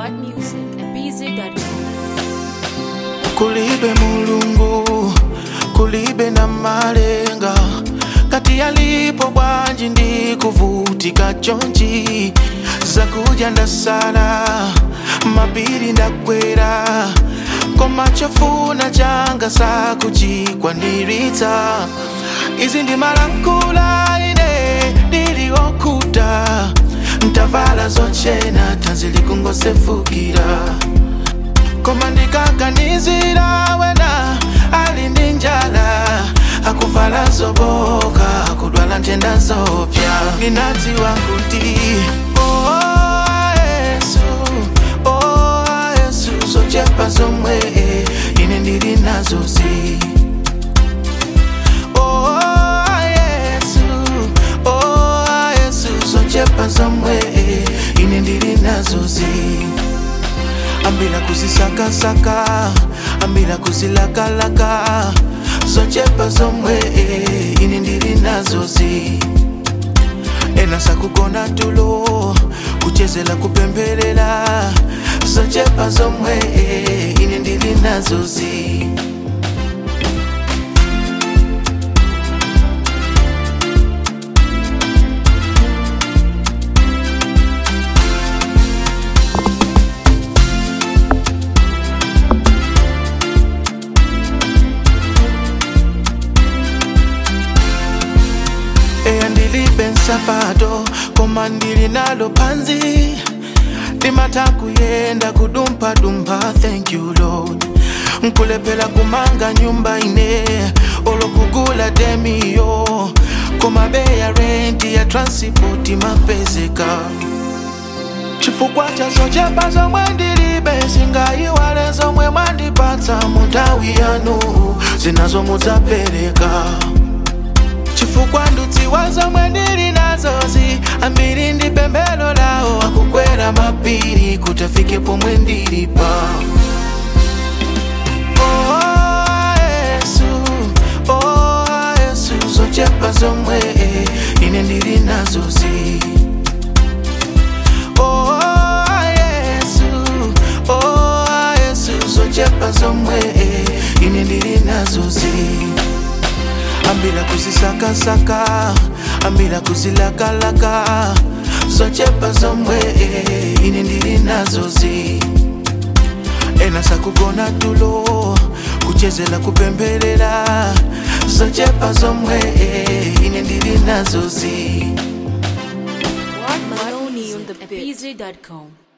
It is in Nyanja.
What music at bz.com. kulibe mulungu kulibe na malenga kati yalipo bwanji ndi kuvutika chonchi zakuja ndasala mapiri ndakwera koma chofuna changa sakuchikwaniritsa izi ndi malankhula ine ndiliokuta ntavala zochena tanzi likungosefukira koma ndikaganizira wena ali ndi njala akuvala zoboka akudwala ntenda zopya ninadziwa kuti oh, yesu oh, yesu zochepa zomwe ine ndili nazozi oh, yesu oh, yesu zochepa zomwe ine ndili nazozi ambila kuzisakasaka ambila kuzilakalaka zochepa zomwe ine ndili nazozi ena sakugona tulo kuchezela kupembelela zochepa zomwe ine ndili nazozi eya ndilibe nsapato koma ndili nalo panzi ndimata kuyenda kudumphadumpha thank you lord nkulephera kumanga nyumba ine olokugula demiyo koma beya renti ya transport mapezeka chifukwa cha zochepa zomwe ndilibe singayiwale zomwe mwandipatsa mu nthawi yanu zinazo mudzapereka chifukwa ndudziwa zomwe ndili nazozi ambiri ndi pemphero lawo akukwera mapiri kuti afike pomwe ndilipa Oh, Yesu, oh, Yesu, zochepa zomwe ine ndili nazozi Oh, Yesu, oh, Yesu, zochepa zomwe ine ndili nazozi ambila kuzisakasaka ambila kuzilakalaka zochepa zomwe ine ndili nazozi ena sakugona tulo kuchezela kupembelela zochepa zomwe ine ndili nazozi What Maloney on the bz.com.